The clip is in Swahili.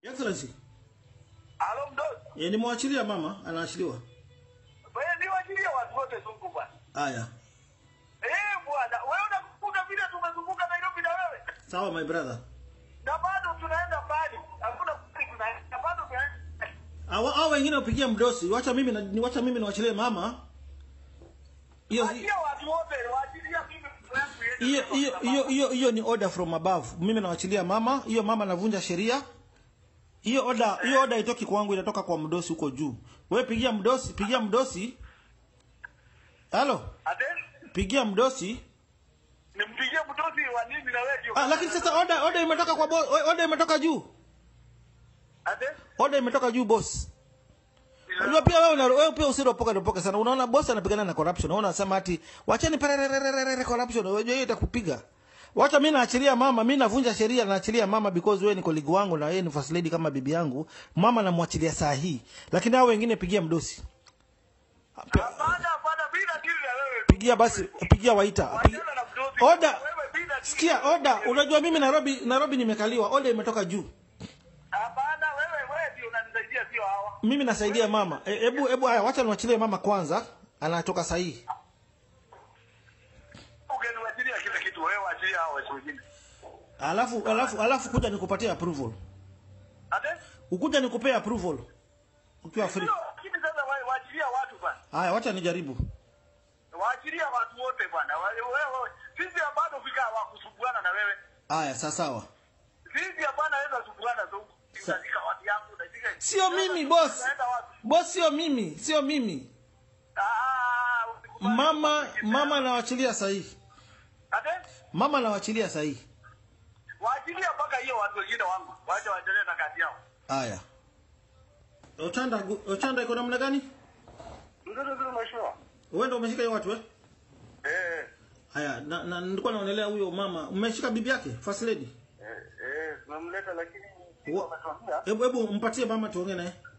Excellency, Alo mdogo. ye nimwachilia mama, anaachiliwa. Wewe ni wachilia watu wote zungu bwana. Haya. Eh bwana, wewe unakumbuka vile tumezunguka Nairobi na wewe? Sawa my brother. Na bado tunaenda mbali. Hakuna kuli tunaenda. Na bado tunaenda. Hao hao wengine upigia mdosi, wacha mimi na ni wacha mimi niwachilie mama. Hiyo Wachilia watu wote, wachilia mimi yangu hiyo hiyo hiyo hiyo hiyo ni order from above. Mimi nawachilia mama, hiyo mama anavunja sheria. Hiyo order hiyo order itoki kwangu inatoka kwa mdosi huko juu. Wewe pigia mdosi, pigia mdosi. Halo, Ate? pigia mdosi. Nimpigie mtozi wa nini na wewe? Ah, lakini sasa order order imetoka kwa boss, order imetoka juu. Ate? Order imetoka juu boss. Unajua pia wewe una- wewe pia usiropoka ropoka sana. Unaona boss anapigana na corruption. Unaona unasema ati wacheni pererererere corruption. Unajua hiyo itakupiga. Wacha mimi naachilia mama, mimi navunja sheria naachilia mama because wewe ni colleague wangu na yeye ni first lady kama bibi yangu. Mama namwachilia saa hii. Lakini hao wengine pigia mdosi. Pe- Hapana, hapana bila dili na wewe. Pigia basi, pigia waita. Pigia. Wachana na mtozi. Order. Wewe bila dili. Sikia order. Unajua mimi Nairobi Nairobi nimekaliwa. Order imetoka juu. Hapana, wewe wewe ndio unanisaidia sio hawa. Mimi nasaidia mama. E- Hebu hebu haya wacha niwachilie mama kwanza. Anatoka sahihi. Ungeniwachilia kila kitu wewe wachilia hao watu wengine. Alafu alafu alafu kuja nikupatie approval. Ate? Ukuja nikupea approval. Ukiwa free. Sio, lakini sasa wa- waachilia watu bwana. Haya wacha nijaribu. Waachilia watu wote bwana. Wa- Wewe sisi bado fika wa kusumbuana na wewe. Haya sawa sawa. Sisi hapana weza kusumbuana tu. Unashika watu yangu, unashika. Sio mimi boss. Unaenda wapi? Boss sio mimi, sio mimi. Ah, usikubali. Mama mama nawachilia sahihi. Ate? Mama nawachilia sahihi. Waachilia mpaka hiyo watu wengine wangu. Wacha waendelee na kazi yao. Haya. Ochanda Ochanda iko namna gani? Ndio ndio mheshimiwa. Wewe ndio umeshika hiyo watu eh? Eh, Haya, na, na nilikuwa naonelea huyo mama. Umeshika bibi yake, first lady. eh, eh, tunamleta lakini Wa- Hebu hebu mpatie mama tuongee naye.